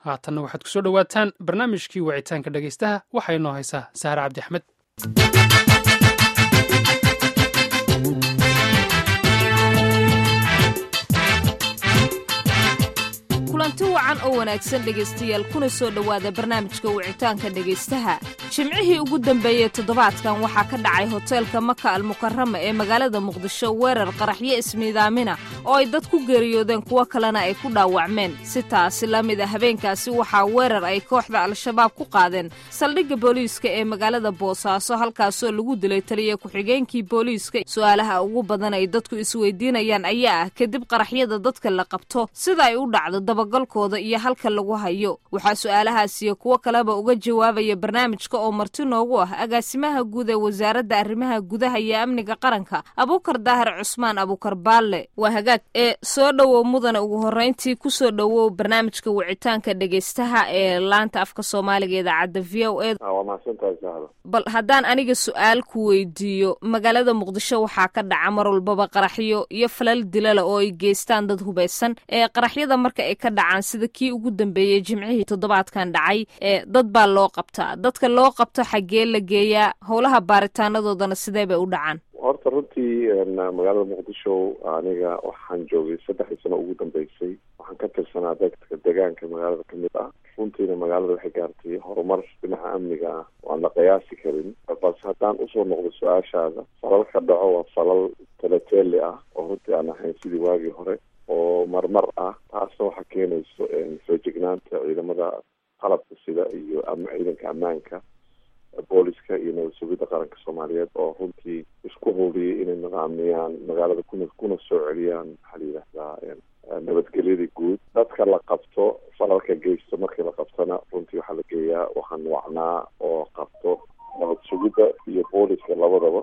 haatanna waxaad kusoo dhowaataan barnaamijkii wicitaanka dhegaystaha waxaa inoo haysaa saare cabdi axmed kulanti wacan oo wanaagsan dhegaystayaal kuna soo dhowaada barnaamijka wicitaanka dhegaystaha jimcihii ugu dambeeyey toddobaadkan waxaa ka dhacay hoteelka maka almukarama ee magaalada muqdisho weerar qaraxyo ismiidaamina oo ay dad ku geeriyoodeen kuwo kalena ay ku dhaawacmeen si taasi la mid a habeenkaasi waxaa weerar ay kooxda al-shabaab ku qaadeen saldhigga booliiska ee magaalada boosaaso halkaasoo lagu dilay taliya ku-xigeenkii booliiska su-aalaha ugu badan ay dadku isweydiinayaan ayaa ah kadib qaraxyada dadka la qabto sida ay u dhacdo dabagalkooda iyo halka lagu hayo waxaa su-aalahaasiyo kuwo kaleba uga jawaabaya barnaamijka oo marti noogu ah agaasimaha guud ee wasaaradda arrimaha gudaha iyo amniga qaranka abuukar daahir cusmaan abuukar baalle waa hagaag ee soo dhowow mudane ugu horreyntii kusoo dhowow barnaamijka wicitaanka dhegaystaha ee laanta afka soomaaliga idaacadda v o e waa mahadsantahay sahlo bal haddaan aniga su-aal ku weydiiyo magaalada muqdisho waxaa ka dhaca mar walbaba qaraxyo iyo falal dilala oo ay geystaan dad hubaysan ee qaraxyada marka ay ka dhacaan sida kii ugu dambeeyey jimcihii toddobaadkan dhacay ee dad baa loo qabtaa dadka loo qabto xaggee la geeyaa howlaha baaritaanadoodana sidee bay u dhacaan horta runtii magaalada muqdisho aniga waxaan joogay saddexdii sano ugu dambeysay waxaan ka tirsanaa dadka deegaanka magaalada ka mid ah runtiina magaalada waxay gaartay horumar dhinaca amniga ah waan la qiyaasi karin balse haddaan usoo noqdo su-aashaada falal ka dhaco waa falal teleteeli ah oo runtii aan ahayn sidii waagii hore oo marmar ah taasna waxaa keenayso feejignaanta ciidamada qalabka sida iyo ciidanka ammaanka booliska iyo nabad sugidda qaranka soomaaliyeed oo runtii isku howliyay inay nidaamiyaan magaalada kuna kuna soo celiyaan maxaa la yidhahdaa nabadgelyada guud dadka la qabto falalka geysto markii la qabtona runtii waxaa la geeyaa waxaan wacnaa oo qabto nabad sugidda iyo booliska labadaba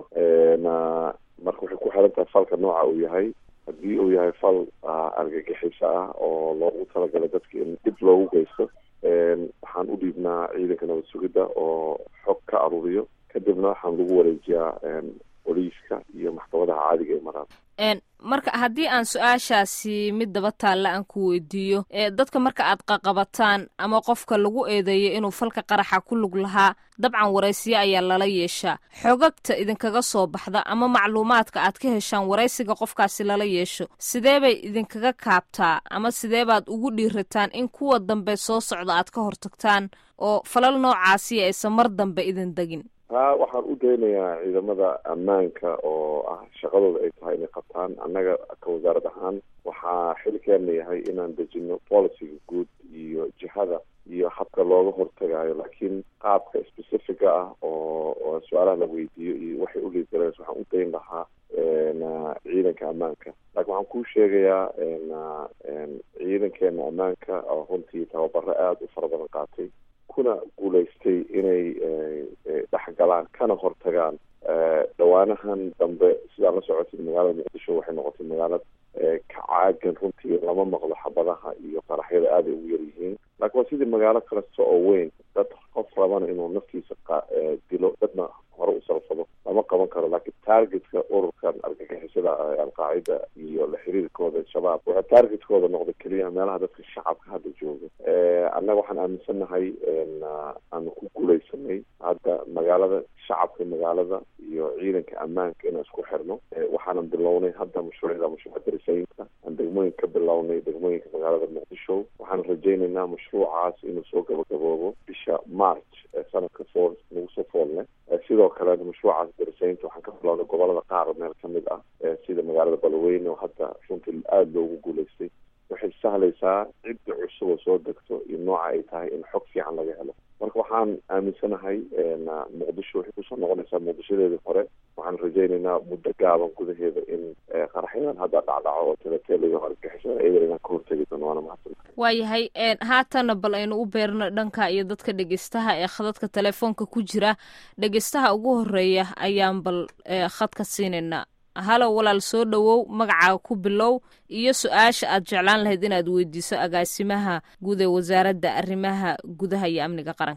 marka waxay ku xiran tahay falka nooca uu yahay haddii uu yahay fal argagixiso ah oo loogu talagalay dadka in dib loogu geysto waxaan u dhiibnaa ciidanka nabad sugidda oo xog ka aruuriyo kadibna waxaan lagu wareejiyaa boliiska iyo maxkamadaha caadiga ee maraan marka haddii aan su-aashaasi mid daba taalla aan ku weydiiyo dadka marka aad qaqabataan ama qofka lagu eedeeyo inuu falka qaraxa ku lug lahaa dabcan waraysiyo ayaa lala yeeshaa xogagta idinkaga soo baxda ama macluumaadka aad ka heshaan waraysiga qofkaasi lala yeesho sidee bay idinkaga kaabtaa ama sidee baad ugu dhiirataan in kuwa dambe soo socda aad ka hortagtaan oo falal noocaasi aysan mar dambe idin degin taa waxaan u daynayaa ciidamada ammaanka oo ah shaqadooda ay tahay inay qabtaan annaga ka wasaarad ahaan waxaa xilkeena yahay inaan dejino policyga guud iyo jihada iyo habka looga hortagayo laakiin qaabka specifica ah oo oo su-aalaha la weydiiyo iyo waxay uliidgaleen waxaan u dayn lahaa ciidanka ammaanka laakiin waxaan kuu sheegayaa ciidankeena ammaanka oo runtii tababaro aada u fara badan qaatay kuna guulaystay inay dhexgalaan kana hortagaan dhawaanahan dambe sidaa la socotay magaalada muqdisho waxay noqotay magaalad ka caagan runtii lama maqlo xabadaha iyo qaraxyada aada ay ugu yar yihiin laakiin waa sidii magaalo kasta oo weyn dad qof rabana inuu naftiisa dilo dadna hore u salfado lama qaban karo laakiin targetka ururkan argagixisada alqaacida iyo la xiriirkooda shabaab waxaa targetkooda noqda keliya meelaha dadka shacabka hadda jooga annaga waxaan aaminsannahay aanu ku guulaysanay hadda magaalada shacabka magaalada iyo ciidanka ammaanka inaan isku xirno waxaanan bilownay hadda mashruucyada mashruuca darisaynta aan degmooyin ka bilownay degmooyinka magaalada muqdisho waxaan rajaynaynaa mashruucaas inuu soo gabagaboobo bisha march sanadka fool nagu soo foolne sidoo kale mashruucaas darisaynta waxaan ka bilownay gobolada qaar meel ka mid ah sida magaalada balweyne oo hadda runtii aada loogu guulaystay waxay sahlaysaa cidda cusub oo soo degto iyo nooca ay tahay in xog fiican laga helo marka waxaan aaminsanahay muqdisho waxay kusoo noqonaysaa muqdishadeedii hore waxaan rajaynaynaa muddo gaaban gudaheeda in qaraxyadan hadda dhacdhaco oo teleteeliga argagixisada eber inaan ka hortegi doono waana mahadsan waayahay haatana bal aynu u beerno dhanka iyo dadka dhegeystaha ee khadadka telefoonka ku jira dhegeystaha ugu horeeya ayaan bal khadka siinaynaa halow walaal soo dhowow magacaaga ku bilow iyo su-aasha aad jeclaan lahayd inaad weydiiso agaasimaha guud ee wasaaradda arrimaha gudaha iyo amniga qaranka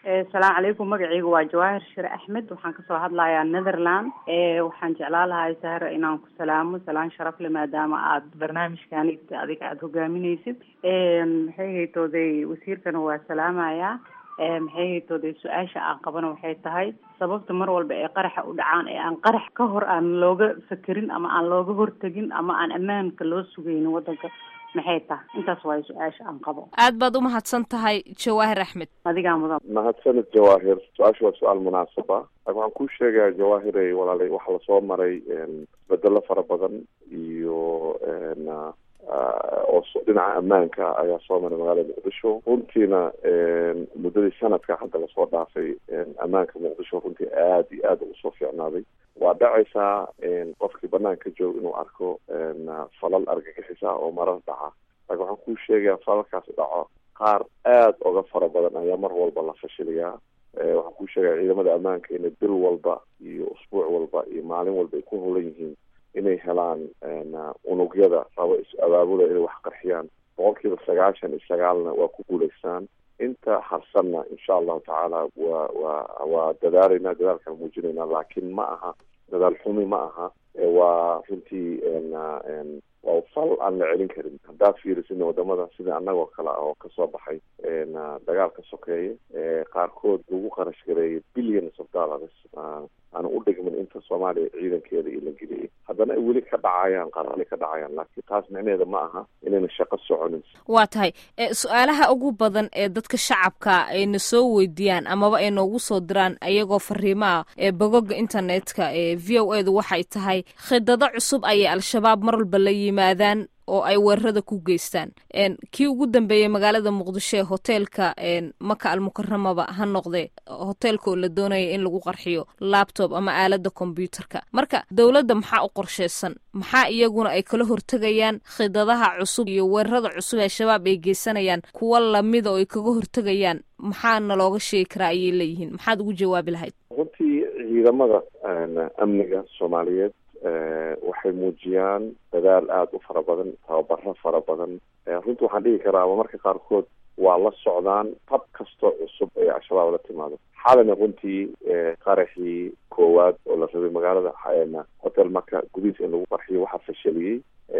asalaamu calaykum magacayga waa jawaahir shire axmed waxaan kasoo hadlayaa netherland waxaan jeclaan lahay sahra inaan ku salaamo salaan sharaf le maadaama aad barnaamijkani adiga aada hogaamineysid maxay haytooday wasiirkana waa salaamayaa maxay haytooday su-aasha aan qabana waxay tahay sababta mar walba ee qaraxa u dhacaan ee aan qarax ka hor aan looga fakerin ama aan looga hortegin ama aan ammaanka loo sugaynin wadanka maxay tahay intaas waayo su-aasha aan qabo aad baad umahadsan tahay jawaahir axmed adigaa mudan mahadsanid jawaahir su-aasha waa su-aal munaasaba laakin waxaan kuu sheegayaa jawaahirey walaalay waxaa lasoo maray isbedelo fara badan iyo oo dhinaca ammaanka ayaa soo maray magaalada muqdisho runtiina muddadii sanadka hadda lasoo dhaafay ammaanka muqdisho runtii aad iyo aad ugu soo fiicnaaday waa dhacaysaa qofkii banaanka joog inuu arko falal argagixisa oo marar dhaca laakin waxaan kuu sheegayaa falalkaas dhaco qaar aad oga fara badan ayaa mar walba la fashiliyaa waxaan kuu sheegaya ciidamada ammaanka inay bil walba iyo usbuuc walba iyo maalin walba ay ku holan yihiin inay helaan unugyada rabo is-abaabula inay wax qarxiyaan boqol kiiba sagaashan iyo sagaalna waa ku guulaystaan inta harsanna insha allahu tacaala waa waa waa dadaalayna dadaalkaan muujinayna laakiin ma aha dadaal xumi ma aha waa runtii waa fal aan la celin karin haddaad fiirisidna wadamada sida annagoo kale ah oo kasoo baxay dagaalka sokeeye qaarkood lagu qarash gareeyay billions of dollars aan u dhigmin inta soomaaliya ciidankeeda io la geliyay haddana ay weli ka dhacayaan qarali ka dhacayaan laakiin taas micnaheeda ma aha inayna shaqo soconin waa tahay su-aalaha ugu badan ee dadka shacabka ayna soo weydiiyaan amaba ay noogu soo diraan ayagoo fariimaha ee bogoga internetka ee v o edu waxay tahay khidado cusub ayay al-shabaab mar walba la yimaadaan oo ay weerarada ku geystaan kii ugu dambeeyey magaalada muqdisho ee hoteelka maka almukaramaba ha noqde hoteelka oo la doonaya in lagu qarxiyo labtob ama aalada kombyuutarka marka dowladda maxaa u qorsheysan maxaa iyaguna ay kala hortegayaan khidadaha cusub iyo weerarada cusub ee shabaab ay geysanayaan kuwa lamida oo ay kaga hortegayaan maxaana looga sheegi karaa ayay leeyihiin maxaad ugu jawaabi lahayd runtii ciidamada amniga soomaaliyeed waxay muujiyaan dadaal aada u fara badan tababaro fara badan runtii waxaan dhigi karaa ama marka qaarkood waa la socdaan tab kastoo cusub ee al-shabaab la timaado xalina runtii qaraxii koowaad oo la rabay magaalada hotel maka gudihiisa in lagu qarxiyo waxaa fashaliyey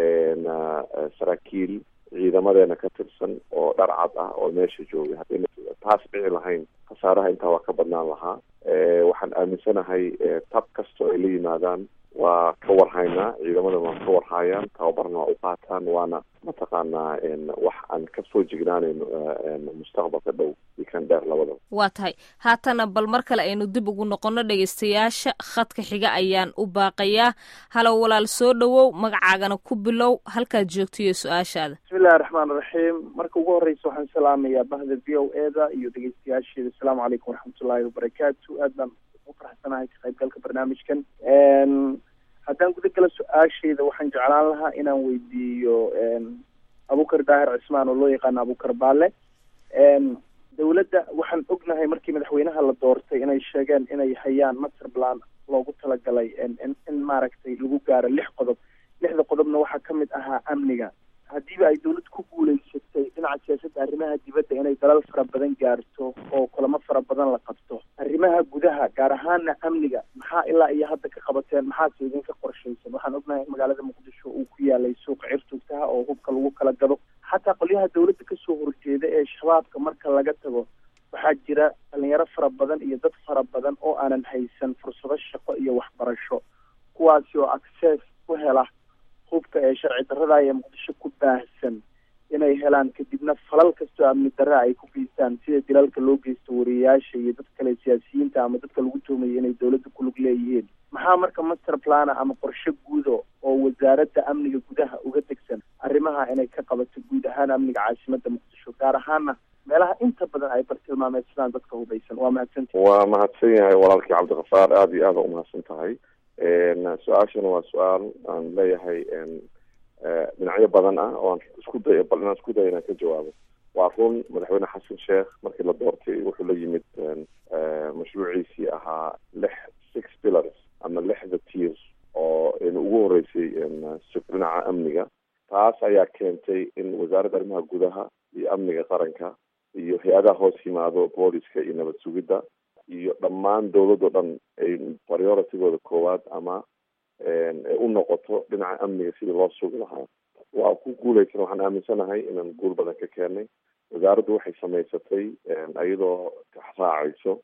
saraakiil ciidamadeena ka tirsan oo dhar cad ah oo meesha joogay haddayna taas dhici lahayn khasaaraha intaa waa ka badnaan lahaa waxaan aaminsanahay tab kastoo ay la yimaadaan waa ka warhaynaa ciidamada waa ka warhaayaan tababarna waa u qaataan waana mataqaanaa wax aan kasoo jignaanayno mustaqbalka dhow iyo kan dheer labadaba waa tahay haatana bal mar kale aynu dib ugu noqono dhegaystayaasha khadka xiga ayaan u baaqayaa halow walaal soo dhowow magacaagana ku bilow halkaad joogto iyo su-aashaada bismillahi raxmaan raxiim marka ugu horeysa waxaan salaamayaa bahda v o e da iyo dhegeystayaasheeda asalaamu calaykum waraxmatullaahi wabarakaatu aad baan ugu faraxsanahay ka qaybgalka barnaamijkan haddaan guda gala su-aashayda waxaan jeclaan lahaa inaan weydiiyo abukar daahir cismaan oo loo yaqaano abukar baale dowladda waxaan ognahay markii madaxweynaha la doortay inay sheegeen inay hayaan master plan loogu talagalay in in maaragtay lagu gaaro lix qodob lixda qodobna waxaa ka mid ahaa amniga haddiiba ay dawlad ku guuleysatay dhinaca siyaasadda arrimaha dibadda inay dalal fara badan gaarto oo kulamo fara badan la qabto arrimaha gudaha gaar ahaana amniga maxaa ilaa iyo hadda ka qabateen maxaase idinka qorshaysan waxaan ognahay in magaalada muqdisho uu ku yaalay suuqa cirtugtaha oo hubka lagu kala gado xataa qolyaha dawladda kasoo horjeeda ee shabaabka marka laga tago waxaa jira dhalinyaro fara badan iyo dad fara badan oo aanan haysan fursado shaqo iyo waxbarasho kuwaasi oo access ku hela hubka ee sharci darrada ee muqdisho ku baahsan inay helaan kadibna falal kastoo amni darra ay ku geystaan sida dilaalka loo geysto wariyayaasha iyo dad kale siyaasiyiinta ama dadka lagu tuhmayay inay dawladda kulug leeyihiin maxaa marka master plana ama qorshe guudo oo wasaaradda amniga gudaha uga tegsan arrimaha inay ka qabato guud ahaan amniga caasimadda muqdisho gaar ahaana meelaha inta badan ay bartilmaameysadaan dadka hubaysan waa mahadsantahi waa mahadsan yahay walaalkii cabdikafaar aada iyo aada u mahadsan tahay su-aashana waa su-aal aan leeyahay dhinacyo badan ah oo aan isku day bal inaan isku day inaan ka jawaabo waa run madaxweyne xasan sheekh markii la doortay wuxuu la yimid mashruuciisii ahaa lix six pillars ama lixda tiers oo ina ugu horeysay dhinaca amniga taas ayaa keentay in wasaaradda arrimaha gudaha iyo amniga qaranka iyo hay-adaha hoos yimaado booliska iyo nabad sugidda iyo dhammaan dowladoo dhan ay prioritigooda koowaad ama u noqoto dhinaca amniga sidii loo sugi lahaa waa ku guuleysan waxaan aaminsanahay inaan guul badan ka keenay wasaaraddu waxay samaysatay iyadoo raacayso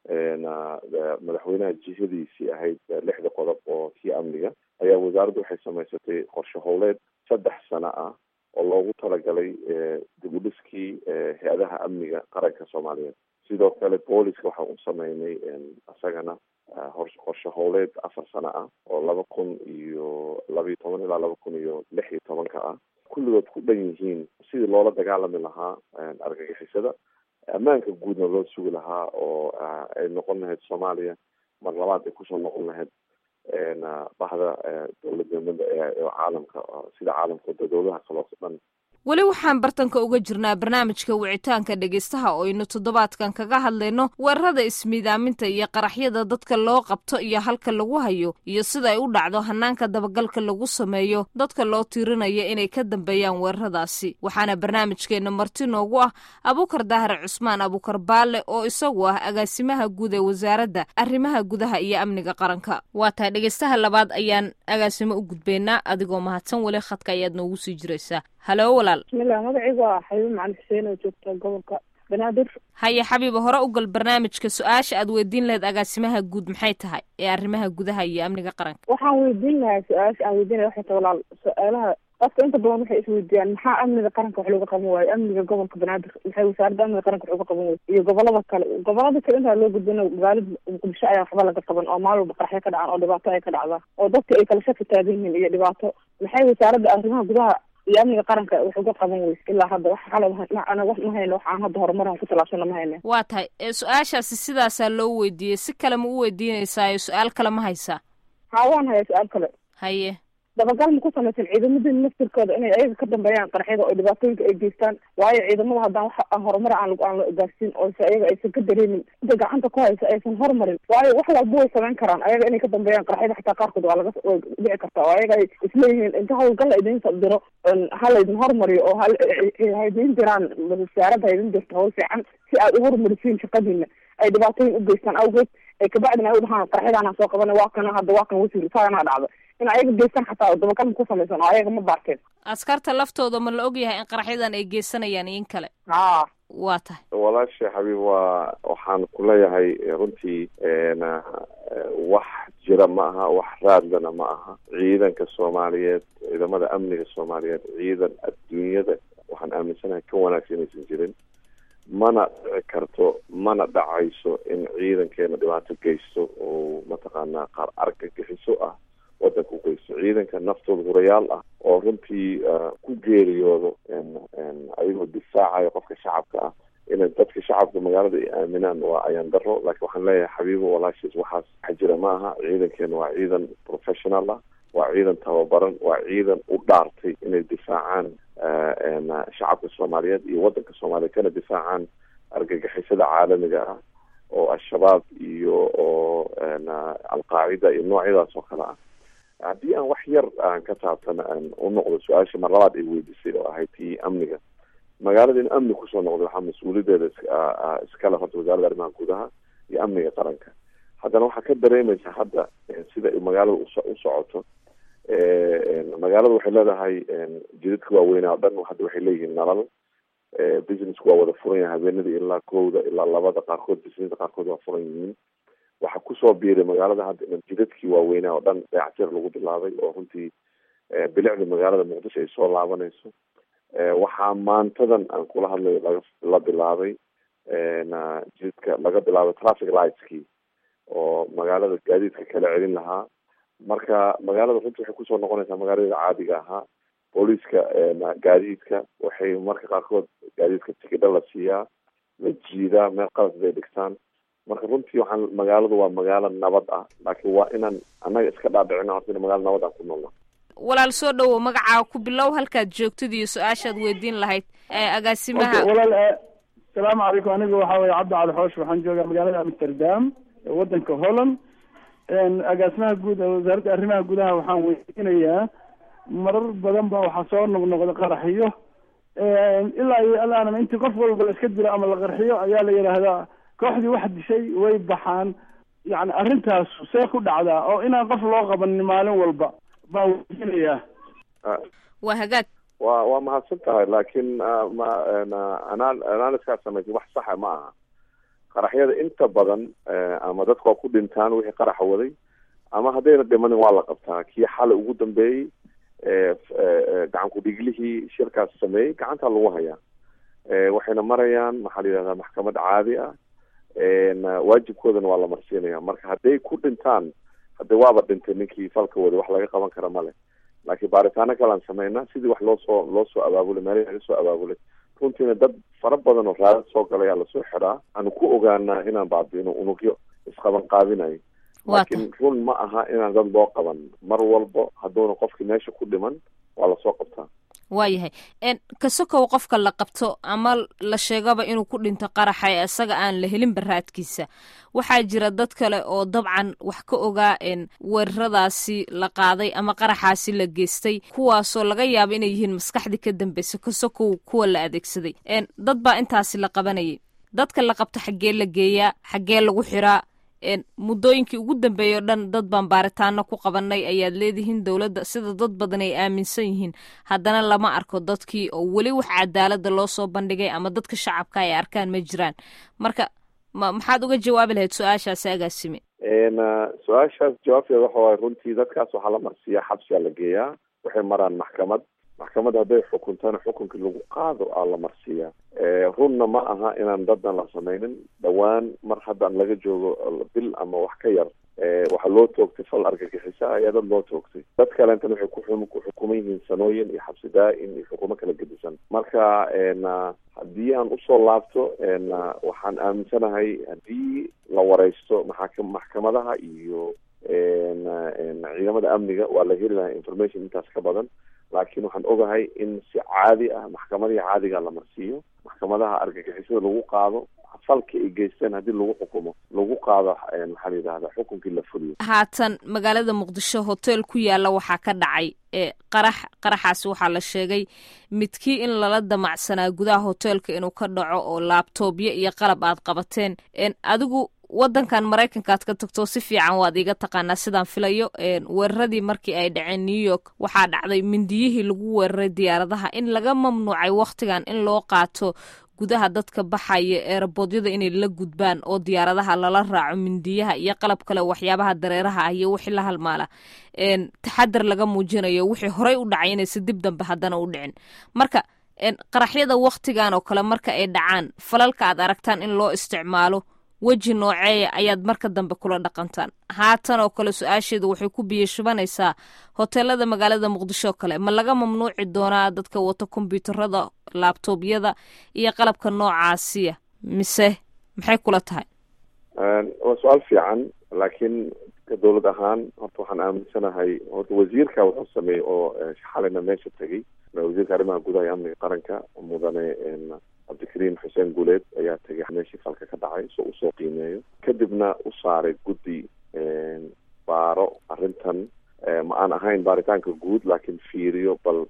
madaxweynaha jihadiisii ahayd lixda qodob oo kii amniga ayaa wasaaraddu waxay samaysatay qorshe howleed saddex sano ah oo loogu talagalay dib u dhiskii hay-adaha amniga qaranka soomaaliyeed sidoo kale booliska waxaa u sameynay isagana qorshe howleed afar sano ah oo laba kun iyo labaiyo toban ilaa laba kun iyo lix iyo tobanka ah kulligood ku dhan yihiin sidii loola dagaalami lahaa argagixisada ammaanka guudna loo sugi lahaa oo ay noqon lahayd soomaaliya mar labaad ay kusoo noqon lahayd bahda dowladnimada ee caalamka sida caalamka dowladaha kaloo dhan weli waxaan bartanka uga jirnaa barnaamijka wicitaanka dhegaystaha oo aynu toddobaadkan kaga hadlayno weerarada ismiidaaminta iyo qaraxyada dadka loo qabto iyo halka lagu hayo iyo sida ay u dhacdo hanaanka dabagalka lagu sameeyo dadka loo tiirinaya inay ka dambeeyaan weeraradaasi waxaana barnaamijkeenna marti noogu ah abuukar daahir cusmaan abuukar baalle oo isagu ah agaasimaha guud ee wasaaradda arrimaha gudaha iyo amniga qaranka waa tahay dhegaystaha labaad ayaan agaasimo u gudbaynaa adigoo mahadsan weli khadka ayaad noogu sii jiraysaa halo walaal bismillah magacaygu waa xabiib macali xuseen oo joogta gobolka banaadir haye xabiiba hore u gal barnaamijka su-aasha aad weydiin lahayd agaasimaha guud maxay tahay ee arrimaha gudaha iyo amniga qaranka waxaan weydiin lahaa su-aasha aan weydiin laha waxay tahay walaal su-aalaha dadka inta badan waxay isweydiiyaan maxaa amniga qaranka wax looga qaban waayo amniga gobolka banaadir maxay wasaaradda amniga qaranka wax uga qaban waayo iyo gobolada kale gobolada kale intaa loo gudbina magaalada muqdisho ayaa waxba laga qaban oo maalin walba qaraxyo ka dhacaan oo dhibaato ay ka dhacdaan oo dadka ay kala shaki taagan yihiin iyo dhibaato maxay wasaaradda arrimaha gudaha iyo amniga qaranka wax uga qaban weyse ilaa hadda wax xalad ana wax ma hayno waxaan hadda horumaran ku talaabsana ma hayne waa tahay su-aashaasi sidaasaa loo weydiiyey si kale ma u weydiinaysaayo su-aal kale ma haysaa haa waan hayaa su-aal kale haye dabagal ma ku samaysan ciidamadii naftirkooda inay ayaga ka dambeeyaan qaraxyada oo dhibaatooyinka ay geystaan waayo ciidamada haddaan wax aan horumar aan aan la gaarsiin oo se ayaga aysan ka dareemin inta gacanta ku haysa aysan horumarin waayo wax walba way samayn karaan ayaga inay ka dambeeyaan qaraxyada xataa qaarkood waa laga way dhici kartaa oo ayaga ay isleeyihiin inta hawlgal la idin diro ha laydin horumariyo oo haydin jiraan wasaaradda haydin jirto hawl fiican si aad u horumarisiin shaqadiina ay dhibaatooyin u geystaan awgeed ay kabacdina ay u dhahaan qaraxyadaana soo qabana waa kana hadda waa kan wasiir saana dhacda in ayaga geystaan xataa dabagal ku samaysan oo ayaga ma baarteen askarta laftooda ma la ogyahay in qaraxyadan ay geysanayaan iyo in kale haa waa tahay walaasha xabiib waa waxaan ku leeyahay runtii wax jira ma aha wax raadlana ma aha ciidanka soomaaliyeed ciidamada amniga soomaaliyeed ciidan adduunyada waxaan aaminsanahay ka wanaagsan inaysan jirin mana dhici karto mana dhacayso in ciidankeena dhibaato geysto oo mataqaanaa qaar argagixiso ah wadanka u geysto ciidanka naftooda hurayaal ah oo runtii ku geeriyoodo ayagoo difaacayo qofka shacabka ah inay dadka shacabka magaalada ay aaminaan waa ayaan daro laakiin waxaan leeyahay xabiibo walaashiis waxaas wax jira ma aha ciidankeena waa ciidan professional ah waa ciidan tababaran waa ciidan u dhaartay inay difaacaan shacabka soomaaliyeed iyo wadanka soomaaliyeed kana difaacaan argagixisada caalamiga ah oo al-shabaab iyo oo alqaacida iyo noocyadaas oo kale ah haddii aan wax yar aan ka taabtana aan u noqdo su-aasha mar labaad ay weydiisay oo ahayd tii amniga magaalada in amni kusoo noqdo waxaa mas-uuliyadeeda iskale horta wasaaradda arrimaha gudaha iyo amniga qaranka haddana waxaa ka dareemaysa hadda sida magaalada u socoto magaalada waxay leedahay jidadka waaweynaa o dhan hadda waxay leeyihiin nalal businessku waa wada furan yahay habeenadii ilaa kowda ilaa labada qaarkood businessa qaarkood waa furan yihiin waxaa kusoo biiray magaalada hadda in jidadkii waaweynaa oo dhan dayactir lagu bilaabay oo runtii bilicda magaalada muqdisho ay soo laabanayso waxaa maantadan aan kula hadlayo laga la bilaabay jidadka laga bilaabay traffic lightskii oo magaalada gaadiidka kala celin lahaa marka magaalada runtii waxay kusoo noqonaysaa magaalada caadiga ahaa booliiska gaadiidka waxay marka qaarkood gaadiidka tikidha la siiyaa la jiidaa meel qalas bay dhigtaan marka runtii waxaan magaaladu waa magaalo nabad ah laakiin waa inaan annaga iska dhaadhicino horta in magaalo nabad aan ku noolna walaal soo dhowow magacaa ku bilow halkaad joogtid iyo su-aashaad weydiin lahayd agaasimaha walaal asalaamu calaykum aniga waxaa weye cabdi cali xoosh waxaan joogaa magaalada amsterdam wadanka holland agaasimaha guud wasaaradda arrimaha gudaha waxaan weydiinayaa marar badan ba waxaa soo noqnoqda qaraxyo ilaa iyo alaanama intii qof walba la iska dilo ama la qarxiyo ayaa la yidhaahdaa kooxdii wax dishay way baxaan yani arrintaas see ku dhacdaa oo inaan qof loo qabanin maalin walba baa weydiinayaa waa hagaag waa waa mahadsan tahay laakiin ma analyskaa samaysay wax saxa ma aha qaraxyada inta badan ama dadka waa ku dhintaan wixii qaraxa waday ama haddayna dhimanin waa la qabtaa kii xalay ugu dambeeyey gacan ku-dhiglihii shirkaas sameeyey gacantaa lagu hayaa waxayna marayaan maxaa la yidhahdaa maxkamad caadi ah waajibkoodana waa la marsiinaya marka hadday ku dhintaan hade waaba dhintay ninkii falka waday wax laga qaban kara male laakiin baaritaano kalaan sameynaa sidii wax loosoo loo soo abaabulay meelihii laga soo abaabulay runtiina dad fara badan oo raadad soo galay aa lasoo xiraa aanu ku ogaanaa inaan baabiino unugyo isqaban qaadinayo laakiin run ma aha inaan dad loo qaban mar walba hadduuna qofkii meesha ku dhiman waa lasoo qabtaa waayahay kasokow qofka la qabto ama la sheegaba inuu ku dhinto qaraxa ee isaga aan la helin baraadkiisa waxaa jira dad kale oo dabcan wax ka ogaa weeraradaasi la qaaday ama qaraxaasi la geystay kuwaasoo laga yaabo inay yihiin maskaxdii ka dambeysa kasokow kuwa la adeegsaday dad baa intaasi la qabanayay dadka la qabto xaggee la geeyaa xaggee lagu xiraa muddooyinkii ugu dambeeyay o dhan dad baan baaritaano ku qabanay ayaad leedihiin dowladda sida dad badan ay aaminsan yihiin haddana lama arko dadkii oo weli wax cadaalada loo soo bandhigay ama dadka shacabka ay arkaan ma jiraan marka ma maxaad uga jawaabi lahayd su-aashaasi agaasime su-aashaas jawaabteeda waxa waaye runtii dadkaas waxaa la marsiiyaa xabsiyaa la geeyaa waxay maraan maxkamad maxkamad hadday xukuntana xukunkii lagu qaado aa la marsiiyaa runna ma aha inaan dadan la samaynin dhowaan mar haddaan laga joogo bil ama wax ka yar waxaa loo toogtay fal argagixisa ayaa dad loo toogtay dad kalentana waxay ku ku xukuman yihiin sanooyin iyo xabsi daa-in iyo xukumo kala gedisan marka haddii aan usoo laabto waxaan aaminsanahay haddii la wareysto maa maxkamadaha iyo ciidamada amniga waa la heli lahaa information intaas ka badan laakiin waxaan ogahay in si caadi ah maxkamadihii caadiga la marsiiyo maxkamadaha argagixisada lagu qaado falka ay geysteen haddii lagu xukumo lagu qaado maxaa la yidhahda xukunkii la fuliyo haatan magaalada muqdisho hotel ku yaala waxaa ka dhacay qarax qaraxaasi waxaa la sheegay midkii in lala damacsanaa gudaha hoteelka inuu ka dhaco oo laabtoobyo iyo qalab aad qabateen adigu waddankan maraykankaad ka tagto si fiican waad iiga taqaanaa sidaan filayo weeraradii markii ay dhaceen new york waxaa dhacday mindiyihii lagu weeraray diyaaradaha in laga mamnuucay wakhtigan in loo qaato gudaha dadka baxaya eeraboodyada inay la gudbaan oo diyaaradaha lala raaco mindiyaha iyo qalab kale waxyaabaha dareeraha ah iyo wixii la halmaala taxadar laga muujinayo wixii horey u dhacay inaysa dib dambe haddana u dhicin marka qaraxyada wakhtigan oo kale marka ay dhacaan falalka aad aragtaan in loo isticmaalo weji nooceeya ayaad marka dambe kula dhaqantaan haatan oo kale su-aasheeda waxay ku biyo shubanaysaa hoteelada magaalada muqdisho kale ma laga mamnuuci doonaa dadka wato kombyuutarada laabtoobyada iyo qalabka noocaasiya mise maxay kula tahay waa su-aal fiican laakiin dowlad ahaan horta waxaan aaminsanahay horta wasiirka wuxuu sameeyey oo xalina meesha tegey wasiirka arrimaha gudaha iyo amniga qaranka mudane cabdikariim xuseen guuleed ayaa tegay meeshii falka ka dhacay soo usoo qiimeeyo kadibna u saaray guddi baaro arrintan ma aan ahayn baaritaanka guud laakiin fiiriyo bal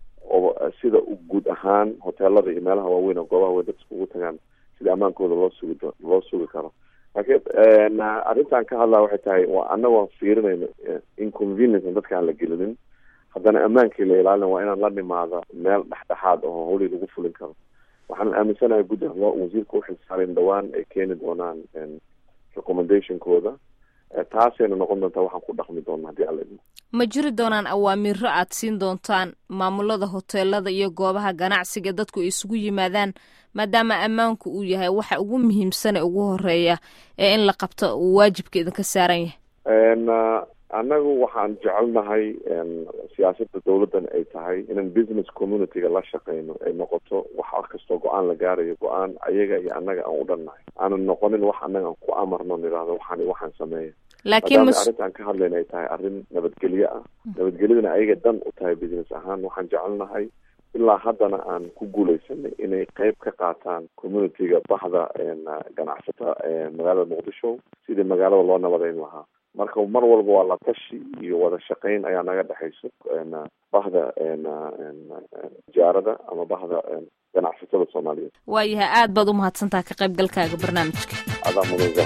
sida guud ahaan hoteelada iyo meelaha waaweyn oo goobaha weyn dadka ugu tagaan sida ammaankooda loo sugi loo sugi karo laakiin arrintan ka hadlaa waxay tahay waa anagoo fiirinayno inconvenience dadka aan la gelinin haddana ammaankii la ilaalina waa inaan la nimaado meel dhexdhexaad oo howlii lagu fulin karo waxaan aaminsanahay guddi wasiirka uxil saaren dhawaan ay keeni doonaan recommendationkooda taasayna noqon doontaa waxaan ku dhaqmi doona haddii alla idmo ma jiri doonaan awaamiiro aad siin doontaan maamulada hoteelada iyo goobaha ganacsiga dadku ay isugu yimaadaan maadaama ammaanku uu yahay waxa ugu muhiimsan ee ugu horeeya ee in la qabto uu waajibka idinka saaran yahay annagu waxaan jecelnahay siyaasadda dowladdan ay tahay inaan business communityga la shaqeyno ay noqoto wax kastoo go-aan la gaarayo go-aan ayaga iyo annaga aan u dhannahay aanan noqonin wax annaga aan ku amarno nidhaahdo waxaan waxaan sameeya laakiin arrintaan ka hadlayna ay tahay arrin nabadgelyo ah nabadgelyadana ayaga dan u tahay business ahaan waxaan jecelnahay ilaa haddana aan ku guuleysanay inay qeyb ka qaataan communityga baxda ganacsata magaalada muqdisho sidii magaalada loo nabadeyn lahaa marka mar walba waa la tashi iyo wada shaqayn ayaa naga dhexayso bahda tijaarada ama bahda ganacsatada soomaaliyeed waayahay aad baad u mahadsantaha ka qaybgalkaaga barnaamijka adaa mudan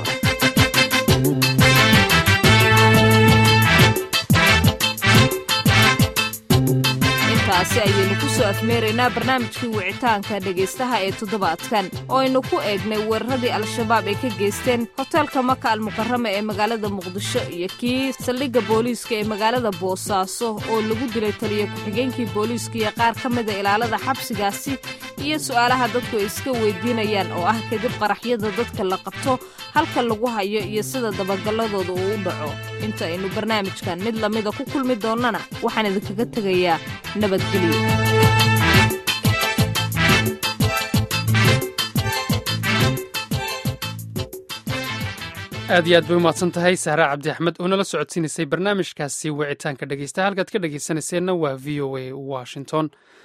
intaasi ayaynu ku soo afmeeraynaa barnaamijkii wicitaanka dhegaystaha ee toddobaadkan oo aynu ku eegnay weeraradii al-shabaab ay ka geysteen hoteelka maka almukarama ee magaalada muqdisho iyo kii saldhigga booliiska ee magaalada boosaaso oo lagu dilay taliya ku-xigeenkii booliiska iyo qaar ka mida ilaalada xabsigaasi iyo su'aalaha dadku ay iska weydiinayaan oo ah kadib qaraxyada dadka la qabto halka lagu hayo iyo sida dabagalladooda uu u dhaco inta aynu barnaamijkan mid lamida ku kulmi doonnana waxaan idinkaga tegayaa nabadgelyo aad iyo aad bay umahadsan tahay sahra cabdi axmed oo nala socodsiinaysay barnaamijkaasi wicitaanka dhegeysta halkaad ka dhegeysanayseena waa v o a washington